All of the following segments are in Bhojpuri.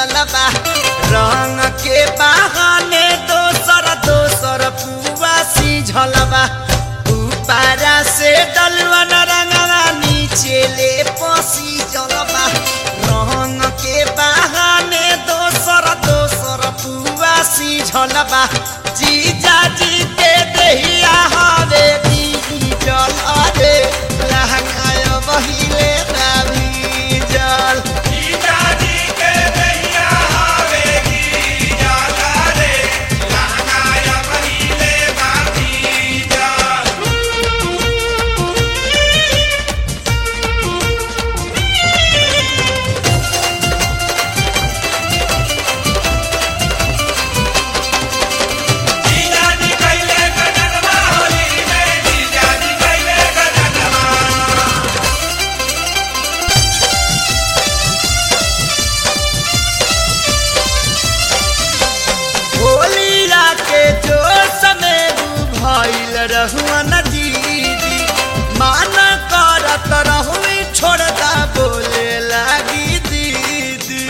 मिलल बा रंग के बहाने दोसर दोसर पुआ सीझल बा ऊपरा से डलवन रंगवा नीचे ले पसी जलबा रंग के बहाने दोसर दोसर पुआ सीझल बा जीजा जी के दहिया हवे दी जल अरे लहंगाय बहिले रवि जल होलिया के जो समय भइल रहुअन दीदी माना करत रहुई छोड़दा बोले लागी दीदी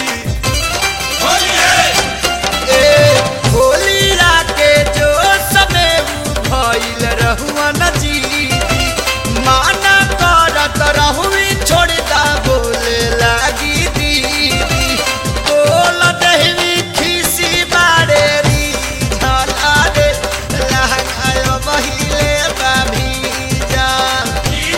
ए होलिया के जो समय भइल रहुअन दीदी माना करत रहुई छोड़दा बोले लागी दीदी बोल दहवी खीसी बारे री झला रे लहंगाय बहिले बाभी जान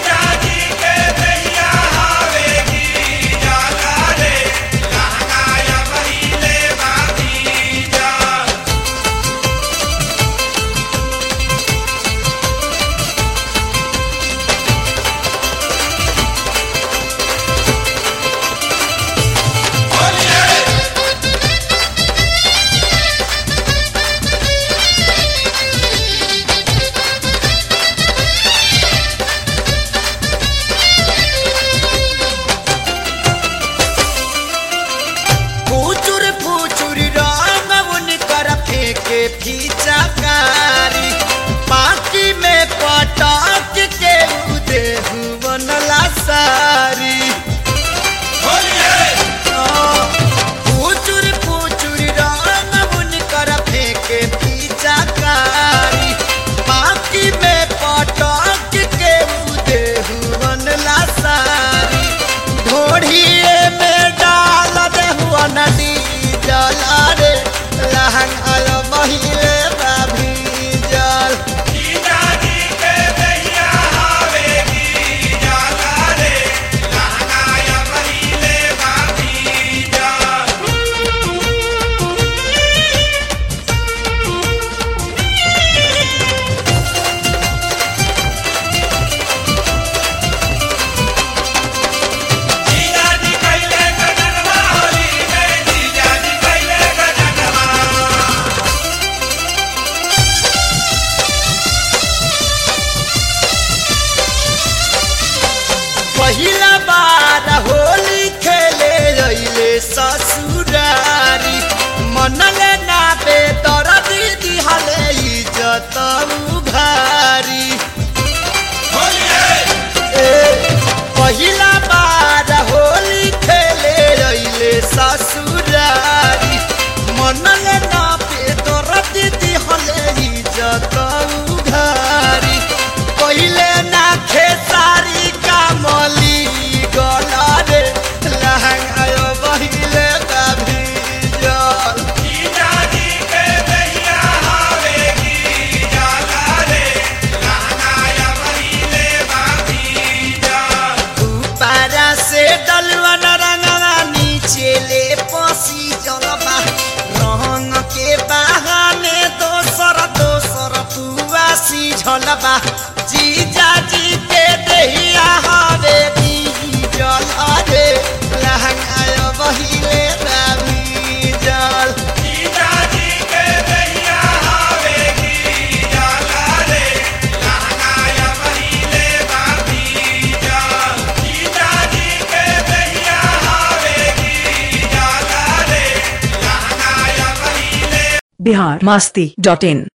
फुचुर फुचुर रंग उनकर फेंके फीचाकारी पाकी में पटक के उदे बनला सारी फुचुर फुचुर रंग उनकर फेंके फीचाकारी पाकी में पटक के उदे बनला सारी ढोढ़िए में डाल देहुआ नदी जल रे लहंगाल महिले बाभी जल पहिला बार होली खेले अइले ससुरारी मनले ना बे दरदी दिहले इज्जत उघारी ए, पहिला बार होली खेले अइले ससुरारी मनले ना बे दरदी दिहले इज्जत उघारी पहिले ना खेसारी कामली गला रे लहंगाय बहिले कभी जल ऊपरा से डलवन रंगवा नीचे ले पसी जलबा रंग के बहाने दोसर दोसर पुआ सीझलबा जीजा जी के दहिया हवे दी जल अरे लहंगाय बहिले रवि जल बिहार मस्ती डॉट इन